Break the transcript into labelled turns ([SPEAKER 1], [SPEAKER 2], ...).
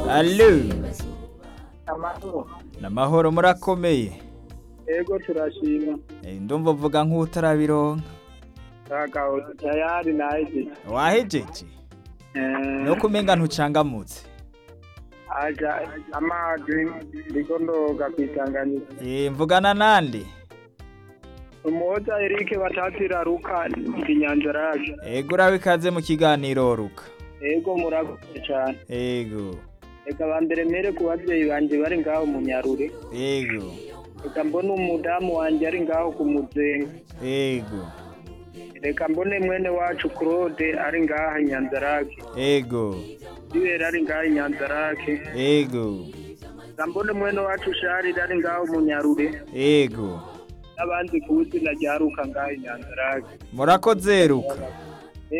[SPEAKER 1] Alo
[SPEAKER 2] amahoro
[SPEAKER 1] namahoro murakomeye
[SPEAKER 2] yego turashima
[SPEAKER 1] Eh, ndumva uvuga nk'utarabironka
[SPEAKER 2] kagabo tayari naje
[SPEAKER 1] wahejeje
[SPEAKER 2] eh
[SPEAKER 1] no kumenga ntucangamutse
[SPEAKER 2] aja amazi ndikondoka kwitanganyika
[SPEAKER 1] Eh, mvugana nande
[SPEAKER 2] umuhoza Eric batatira ruka ndi nyanja raje
[SPEAKER 1] ego urabe ikaze mu kiganiro ruka
[SPEAKER 2] yego murakoze cyane
[SPEAKER 1] ego
[SPEAKER 2] reka bambere mere ku babyeyi banjye bari ngaho mu nyarure
[SPEAKER 1] ego
[SPEAKER 2] reka mbone umudamu wanjye ari ngaho ku muzenga
[SPEAKER 1] ego
[SPEAKER 2] reka mbone mwene wacu claude ari ngaha nyanzarake
[SPEAKER 1] ego
[SPEAKER 2] bibera ari ngaha nyanzarake
[SPEAKER 1] ego
[SPEAKER 2] reka mbone mwene wacu sharire ari ngaho mu nyarure
[SPEAKER 1] ego
[SPEAKER 2] n'abandi ku izina rya ruka ngaho nyanzarake
[SPEAKER 1] murakoze ruka